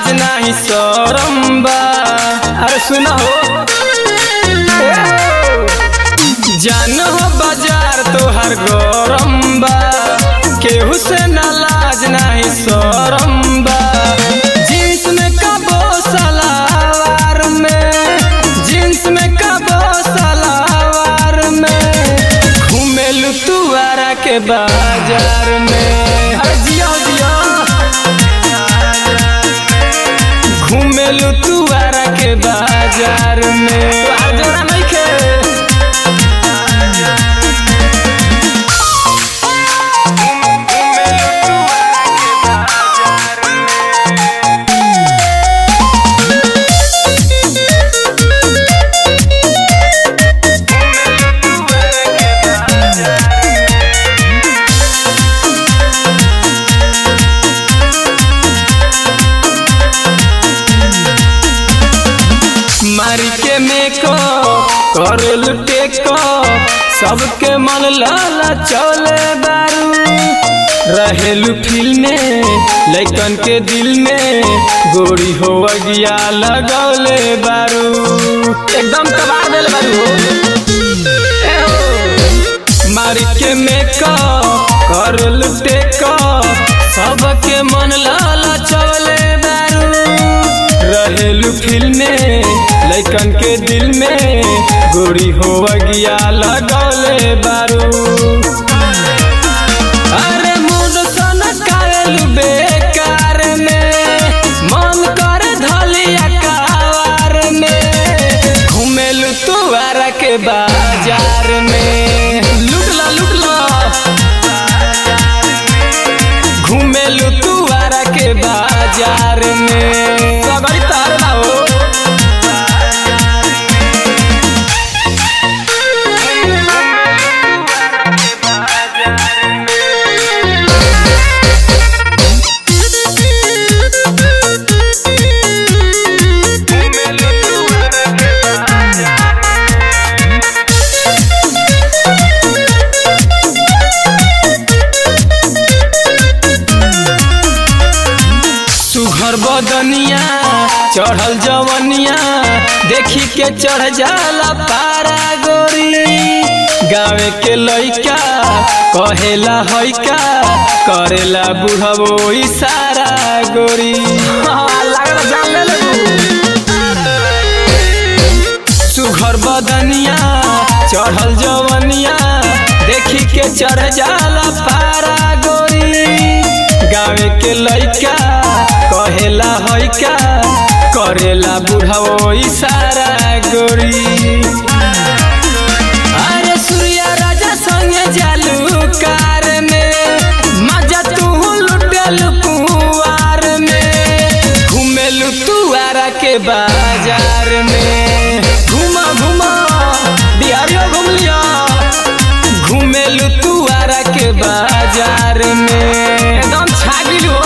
लाज नाही शरम बा अरे सुना हो जान हो बाजार तोहर गरम बा केहू से ना लाज नाही शरम बा जींस में कबो सलावार में जींस में कबो सलावार में घूमेलू तू आरा के बाजार में अरे जिया जिया घूमेलू तू आरा के बाजार में तोहार जोड़ा नइखे मारी के मेको करल टेको सबके मन लाला चले बारू रहेलू फिल में लैकन के दिल में गोरी हो गया लगौले बारू एकदम तबाह देल बारू हो ए हो। मारी के मेको करल टेको सबके मन लाला चले बारू रहेलू फिल में लैकन के दिल में गोरी हो गया लगौले बारू अरे मुंड सन कालू बेकार में मन कर धलिया कावार में घूमेलू तू आरा के बाजार में लुट ला लुट ला घूमेलू तू आरा के बाजार में सगरी तार ना हो सुघर बदनिया चढ़ल जवनिया देखी के चढ़ जाला पारा गोरी गावे के लइका कहेला हइका करेला बुढ़बो इशारा गोरी लागल जान ले सुघर बदनिया चढ़ल जवनिया देखी के चढ़ जाला पारा गोरी गावे के लइका कहेला हइका करेला बुढ़ाओ इशारा गोरी अरे सूर्या राजा संगे जालू कार में मजा तू लुटल कुआर में घूमेलू तू आरा के बाजार में घुमा घुमा बिहारियो घूम लिया घूमेलू तू आरा के बाजार में एकदम छागिल हो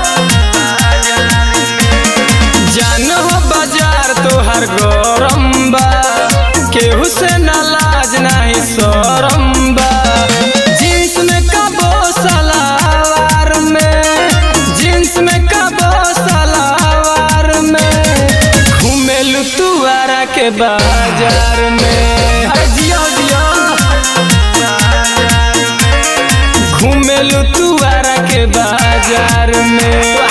जान हो बाजार तोहर गरम बा केहू से ना लाज नाही शरम बा जींस में कबो सलावार में जींस में कबो सलावार में घूमेलू तू आरा के बाजार में अरे जिया जिया घूमेलू तू आरा के बाजार में